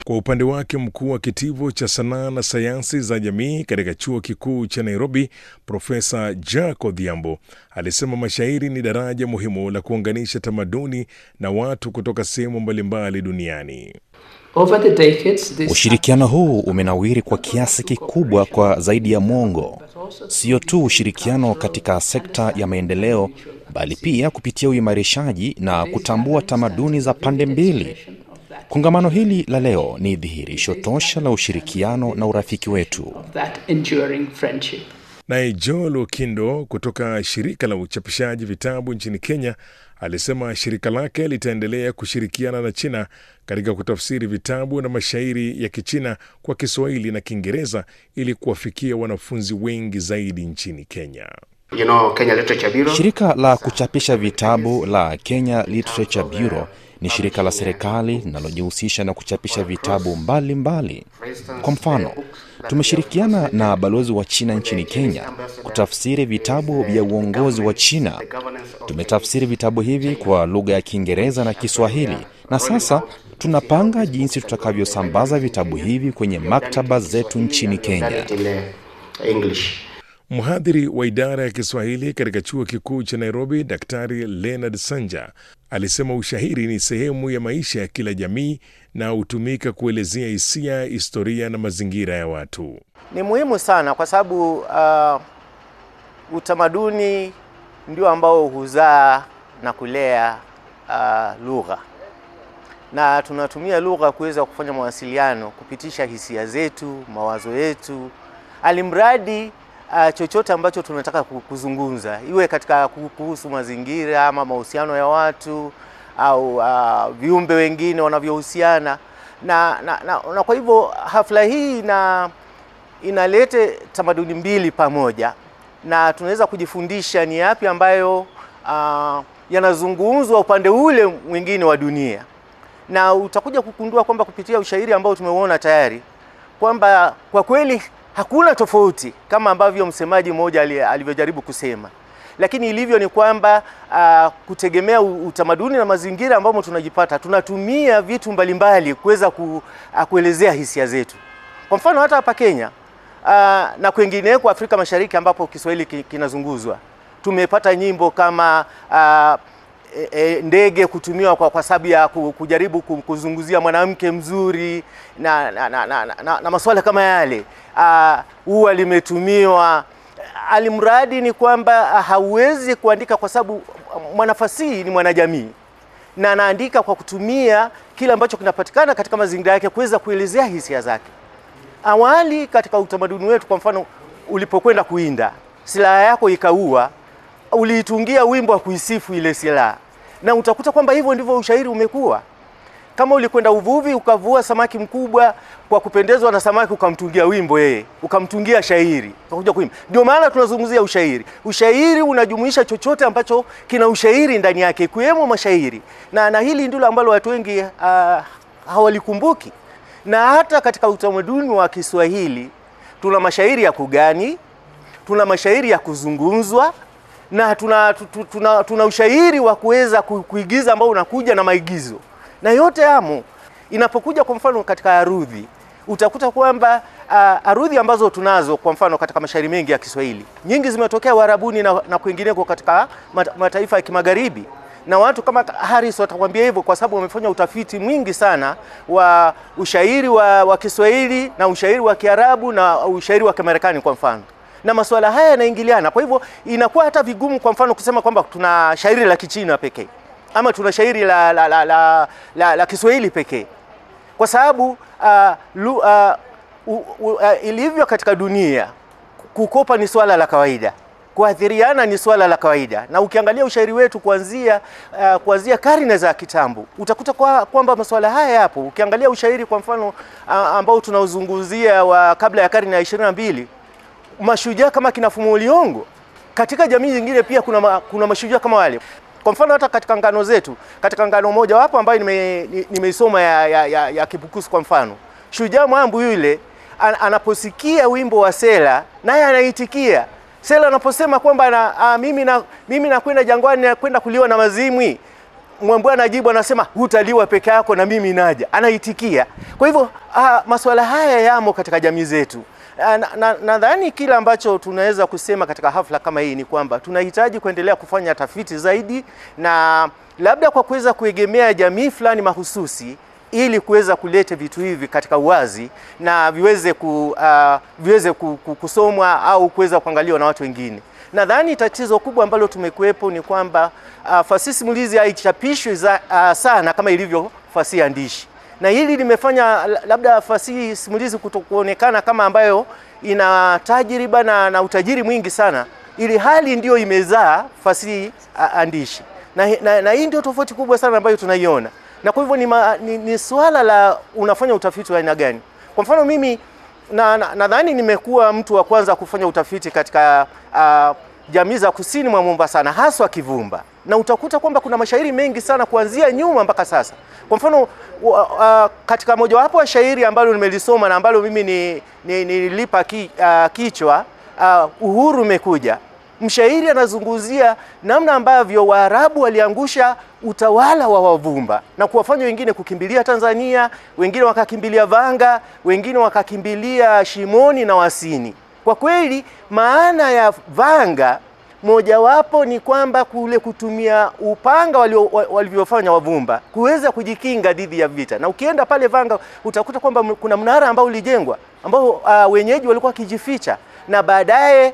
Kwa upande wake mkuu wa kitivo cha sanaa na sayansi za jamii katika chuo kikuu cha Nairobi, Profesa Jack Odhiambo alisema mashairi ni daraja muhimu la kuunganisha tamaduni na watu kutoka sehemu mbalimbali duniani. Over the decades, this Ushirikiano huu umenawiri kwa kiasi kikubwa kwa zaidi ya mwongo, sio tu ushirikiano katika sekta ya maendeleo, bali pia kupitia uimarishaji na kutambua tamaduni za pande mbili. Kongamano hili la leo ni dhihirisho tosha la ushirikiano na urafiki wetu. of that enduring friendship. Naye Joel Okindo kutoka shirika la uchapishaji vitabu nchini Kenya alisema shirika lake litaendelea kushirikiana na China katika kutafsiri vitabu na mashairi ya Kichina kwa Kiswahili na Kiingereza ili kuwafikia wanafunzi wengi zaidi nchini Kenya. You know, Kenya Literature Bureau. Shirika la kuchapisha vitabu la Kenya Literature Bureau ni shirika la serikali linalojihusisha na kuchapisha vitabu mbalimbali mbali. Kwa mfano, tumeshirikiana na balozi wa China nchini Kenya kutafsiri vitabu vya uongozi wa China. Tumetafsiri vitabu hivi kwa lugha ya Kiingereza na Kiswahili, na sasa tunapanga jinsi tutakavyosambaza vitabu hivi kwenye maktaba zetu nchini Kenya. In uh, English. Mhadhiri wa idara ya Kiswahili katika chuo kikuu cha Nairobi, Daktari Leonard Sanja alisema ushairi ni sehemu ya maisha ya kila jamii na hutumika kuelezea hisia, historia na mazingira ya watu. Ni muhimu sana kwa sababu uh, utamaduni ndio ambao huzaa na kulea uh, lugha, na tunatumia lugha kuweza kufanya mawasiliano, kupitisha hisia zetu, mawazo yetu, alimradi uh, chochote ambacho tunataka ku- kuzungumza, iwe katika ku- kuhusu mazingira ama mahusiano ya watu au uh, viumbe wengine wanavyohusiana na, na, na, na kwa hivyo hafla hii ina inalete tamaduni mbili pamoja na tunaweza kujifundisha ni yapi ambayo uh, yanazungumzwa upande ule mwingine wa dunia, na utakuja kugundua kwamba kupitia ushairi ambao tumeuona tayari kwamba kwa kweli hakuna tofauti kama ambavyo msemaji mmoja ali- alivyojaribu kusema, lakini ilivyo ni kwamba uh, kutegemea u- utamaduni na mazingira ambamo tunajipata, tunatumia vitu mbalimbali kuweza ku, uh, kuelezea hisia zetu. Kwa mfano hata hapa Kenya uh, na kwengineko Afrika Mashariki ambapo Kiswahili ki- kinazunguzwa, tumepata nyimbo kama uh, e, e, ndege kutumiwa kwa, kwa sababu ya ku- kujaribu ku- kuzunguzia mwanamke mzuri na, na, na, na, na, na masuala kama yale. Ah, Ua limetumiwa, alimradi ni kwamba ah, hauwezi kuandika kwa sababu mwanafasihi ni mwanajamii na anaandika kwa kutumia kile ambacho kinapatikana katika mazingira yake kuweza kuelezea hisia zake. Awali katika utamaduni wetu, kwa mfano, ulipokwenda kuinda silaha yako ikaua, uliitungia wimbo wa kuisifu ile silaha, na utakuta kwamba hivyo ndivyo ushairi umekuwa. Kama ulikwenda uvuvi ukavua samaki mkubwa, kwa kupendezwa na samaki ukamtungia wimbo yeye, ukamtungia shairi, ukakuja kuimba. Ndio maana tunazungumzia ushairi. Ushairi unajumuisha chochote ambacho kina ushairi ndani yake, ikiwemo mashairi, na, na hili ndilo ambalo watu wengi uh, hawalikumbuki. Na hata katika utamaduni wa Kiswahili tuna mashairi ya kugani, tuna mashairi ya kuzungumzwa na tuna, tu- tu- tuna, tuna ushairi wa kuweza ku- kuigiza ambao unakuja na maigizo na yote yamo. Inapokuja kwa mfano katika arudhi, utakuta kwamba uh, arudhi ambazo tunazo kwa mfano katika mashairi mengi ya Kiswahili nyingi zimetokea Uarabuni na, na kwingineko katika mat- mataifa ya kimagharibi na watu kama Harris watakwambia hivyo kwa sababu wamefanya utafiti mwingi sana wa ushairi wa, wa Kiswahili na ushairi wa Kiarabu na ushairi wa Kimarekani kwa mfano na masuala haya yanaingiliana. Kwa hivyo inakuwa hata vigumu, kwa mfano, kusema kwamba tuna shairi la Kichina pekee ama tuna shairi la, la, la, la, la, la Kiswahili pekee, kwa sababu uh, lu, uh, u, u, uh, ilivyo katika dunia, kukopa ni swala la kawaida, kuathiriana ni swala la kawaida, na ukiangalia ushairi wetu kuanzia uh, kuanzia karne za kitambo utakuta kwa, kwamba masuala haya yapo. Ukiangalia ushairi kwa mfano uh, ambao tunauzungumzia wa kabla ya karne ya ishirini na mbili mashujaa kama kina Fumo Liyongo. Katika jamii nyingine pia kuna, ma, kuna mashujaa kama wale. Kwa mfano hata katika ngano zetu, katika ngano moja wapo ambayo nime- ni- nimeisoma ya, ya, ya, ya Kibukusu kwa mfano, shujaa Mwambu yule an, anaposikia wimbo wa Sela naye anaitikia. Sela anaposema kwamba na, a, mimi na mimi nakwenda jangwani nakwenda kuliwa na mazimwi Mwambua anajibu anasema, hutaliwa peke yako na mimi naja, anaitikia. Kwa hivyo ah, masuala haya yamo katika jamii zetu. Nadhani na, nadhani kile ambacho tunaweza kusema katika hafla kama hii ni kwamba tunahitaji kuendelea kufanya tafiti zaidi na labda kwa kuweza kuegemea jamii fulani mahususi ili kuweza kuleta vitu hivi katika uwazi na viweze, ku, uh, viweze ku, ku, kusomwa au kuweza kuangaliwa na watu wengine. Nadhani tatizo kubwa ambalo tumekuwepo ni kwamba uh, fasihi simulizi haichapishwi uh, sana kama ilivyo fasihi andishi, na hili limefanya labda fasihi simulizi kutokuonekana kama ambayo ina tajriba na, na utajiri mwingi sana, ili hali ndiyo imezaa fasihi uh, andishi na, na, na hii ndio tofauti kubwa sana ambayo tunaiona na kwa hivyo ni, ma, ni, ni swala la unafanya utafiti wa aina gani. Kwa mfano mimi nadhani na, na nimekuwa mtu wa kwanza kufanya utafiti katika uh, jamii za kusini mwa Mombasa na haswa Kivumba, na utakuta kwamba kuna mashairi mengi sana kuanzia nyuma mpaka sasa. Kwa mfano uh, uh, katika mojawapo wa shairi ambalo nimelisoma na ambalo mimi nilipa ni, ni ki, uh, kichwa uh, uhuru umekuja mshairi anazungumzia namna ambavyo Waarabu waliangusha utawala wa Wavumba na kuwafanya wengine kukimbilia Tanzania, wengine wakakimbilia Vanga, wengine wakakimbilia Shimoni na Wasini. Kwa kweli maana ya Vanga mojawapo ni kwamba kule kutumia upanga walivyofanya Wavumba kuweza kujikinga dhidi ya vita, na ukienda pale Vanga utakuta kwamba kuna mnara ambao ulijengwa ambao uh, wenyeji walikuwa wakijificha na baadaye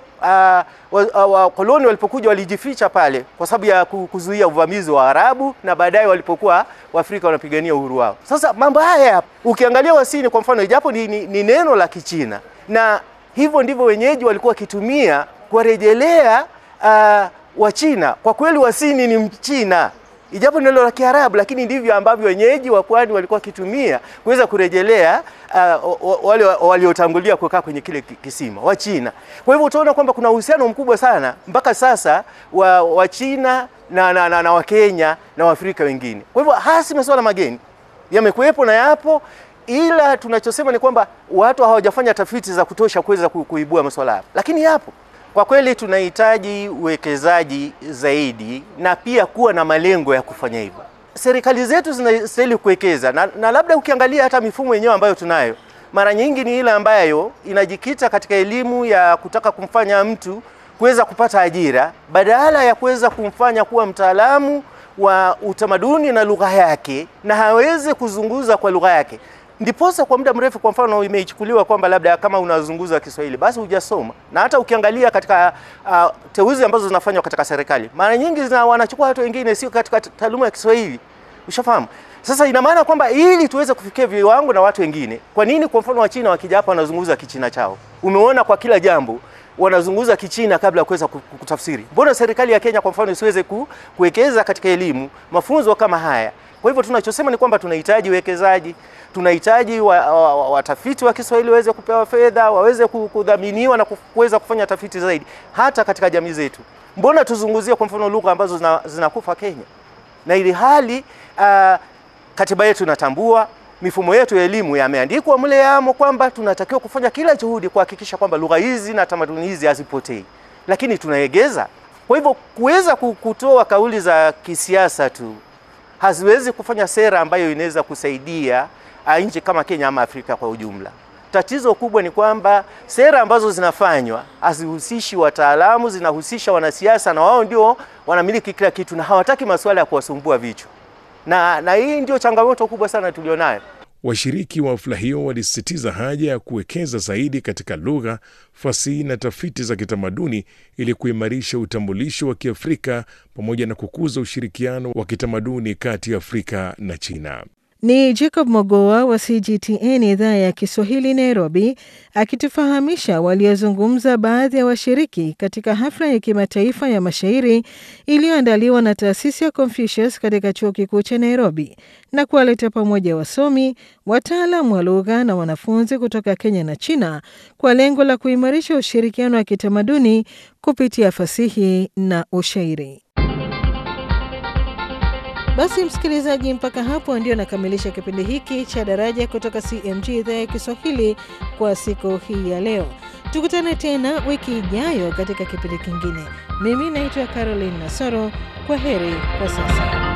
wakoloni uh, walipokuja walijificha pale kwa sababu ya kuzuia uvamizi wa Arabu, na baadaye walipokuwa Waafrika wanapigania uhuru wao. Sasa mambo haya ukiangalia Wasini kwa mfano, ijapo ni, ni, ni neno la Kichina, na hivyo ndivyo wenyeji walikuwa wakitumia kuwarejelea uh, Wachina. Kwa kweli Wasini ni Mchina ijapo neno la Kiarabu, lakini ndivyo ambavyo wenyeji wa pwani walikuwa wakitumia kuweza kurejelea uh, wale waliotangulia kukaa kwenye kile kisima wa China. Kwa hivyo utaona kwamba kuna uhusiano mkubwa sana mpaka sasa wa, wa China na, na, na, na Wakenya na Waafrika wengine. Kwa hivyo hasi masuala mageni yamekuwepo na yapo, ila tunachosema ni kwamba watu hawajafanya tafiti za kutosha kuweza kuibua masuala hayo, lakini yapo. Kwa kweli tunahitaji uwekezaji zaidi na pia kuwa na malengo ya kufanya hivyo. Serikali zetu zinastahili kuwekeza na, na labda ukiangalia hata mifumo yenyewe ambayo tunayo mara nyingi ni ile ambayo inajikita katika elimu ya kutaka kumfanya mtu kuweza kupata ajira badala ya kuweza kumfanya kuwa mtaalamu wa utamaduni na lugha yake na hawezi kuzunguza kwa lugha yake. Ndiposa kwa muda mrefu, kwa mfano, imeichukuliwa kwamba labda kama unazunguza Kiswahili basi hujasoma. Na hata ukiangalia katika uh, teuzi ambazo zinafanywa katika serikali mara nyingi zina wanachukua watu wengine sio katika taaluma ya Kiswahili, ushafahamu? Sasa ina maana kwamba ili tuweze kufikia viwango na watu wengine, kwa nini kwa mfano Wachina wakija hapa wanazungumza Kichina chao? Umeona kwa kila jambo wanazungumza Kichina kabla ya kuweza kutafsiri. Mbona serikali ya Kenya kwa mfano isiweze ku, kuwekeza katika elimu, mafunzo kama haya? Kwa hivyo tunachosema ni kwamba tunahitaji uwekezaji, tunahitaji watafiti wa, wa, wa Kiswahili waweze kupewa fedha, waweze kudhaminiwa na kuweza kufanya tafiti zaidi hata katika jamii zetu. Mbona tuzunguzie kwa mfano lugha ambazo zina, zinakufa Kenya, na ili hali uh, katiba yetu inatambua mifumo yetu ya elimu yameandikwa mle yamo kwamba tunatakiwa kufanya kila juhudi kuhakikisha kwamba lugha hizi na tamaduni hizi hazipotei, lakini tunaegeza. Kwa hivyo kuweza kutoa kauli za kisiasa tu haziwezi kufanya sera ambayo inaweza kusaidia nchi kama Kenya ama Afrika kwa ujumla. Tatizo kubwa ni kwamba sera ambazo zinafanywa hazihusishi wataalamu, zinahusisha wanasiasa, na wao ndio wanamiliki kila kitu na hawataki masuala ya kuwasumbua vichwa, na, na hii ndio changamoto kubwa sana tulionayo. Washiriki wa hafla hiyo walisisitiza haja ya kuwekeza zaidi katika lugha, fasihi na tafiti za kitamaduni ili kuimarisha utambulisho wa Kiafrika pamoja na kukuza ushirikiano wa kitamaduni kati ya Afrika na China. Ni Jacob Mogoa wa CGTN idhaa ya Kiswahili Nairobi, akitufahamisha waliozungumza baadhi ya washiriki katika hafla ya kimataifa ya mashairi iliyoandaliwa na taasisi ya Confucius katika chuo kikuu cha Nairobi na kuwaleta pamoja wasomi, wataalam wa lugha na wanafunzi kutoka Kenya na China kwa lengo la kuimarisha ushirikiano wa kitamaduni kupitia fasihi na ushairi. Basi msikilizaji, mpaka hapo ndio nakamilisha kipindi hiki cha Daraja kutoka CMG idhaa ya Kiswahili kwa siku hii ya leo. Tukutane tena wiki ijayo katika kipindi kingine. Mimi naitwa Caroline Nasoro. Kwa heri kwa sasa.